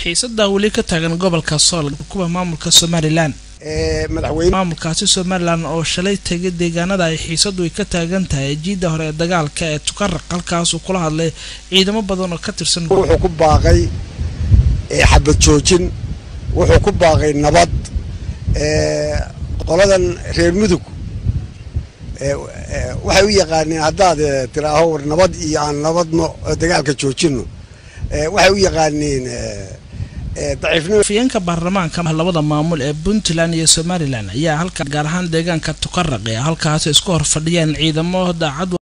xiisadaa weli ka taagan gobolka sool kuwa maamulka somalilan maamulkaasi somalilan oo shalay tegay deegaanada ay xiisadu ay ka taagan tahay jiidda hore ee dagaalka ee tukaraq halkaasuu kula hadlay ciidamo badan oo ka tirsan wuxuu ku baaqay xabad joojin wuxuu ku baaqay nabad qoladan reer mudug waxay u yaqaaneen haddaad tiraaho war nabad iyo aan nabadno dagaalka joojino waxay u yaqaaneen afyeenka baarlamaanka labada maamul ee puntland iyo somalilan ayaa halka gaar ahaan deegaanka tukaraq ee halkaasi isku hor fadhiyeen ciidamo daacad